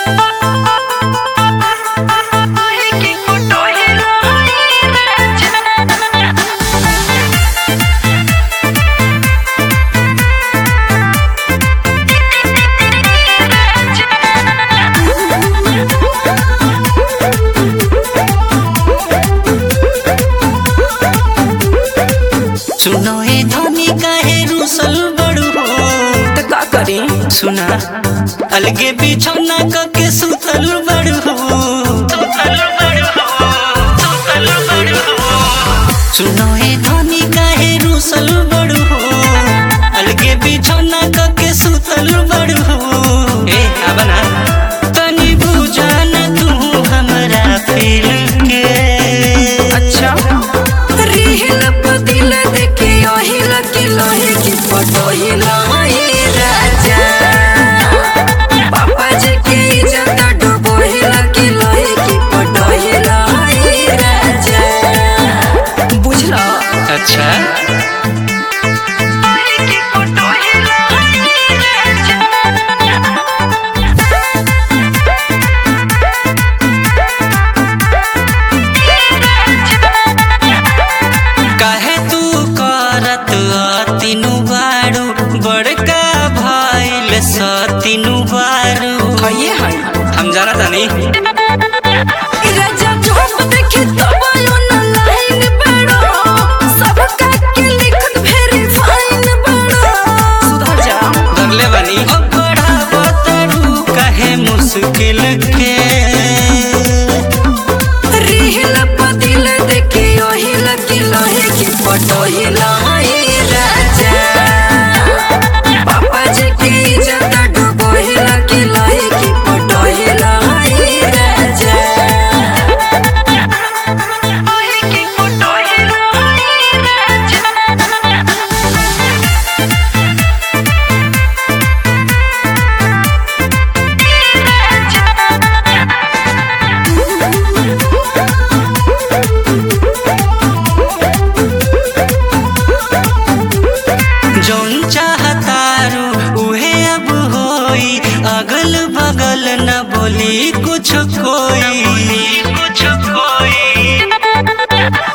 सुनो ए धनी काहे रूसल बड़ू हो त का करी सुना अलगे बिछौना क के सुतल बड़ू हो सुतल बड़ू हो सुतल बड़ू हो सुनो ए धनी काहे रूसल बड़ू हो अलगे बिछौना क के सुतल बड़ू हो ए आबना तनी बुझा न तू हमरा फील के अच्छा रिहिल पदिल देखे ओहिल के लोहे की पटोहिल हे राजा पापा जी के इज्जत डुबोहिल के लोहे की पटोहिल हे राजा बुझला अच्छा काहे तू करत अतिनु बारू बड़का भइल सतिनु बारू कहिए हई हम जाना तानी राजा चोप देखे तब यो न लाइन बड़ो सब का के लिखत भेरी फाइन बड़ो सुधर जा धरले बानी अब बड़ा बतारू काहे मुश्किल के रिहिल पदिल देखे ओहिल के लोहे की पटोहिल हे राजा पापा जी के इज्जत डुबोहिल के लोहे की पटोहिल हे राजा ओहे की पटोहिल हे राजा जौन चाहतारू उहे अब होई अगल बगल न बोली कुछ कोई कुछ कोई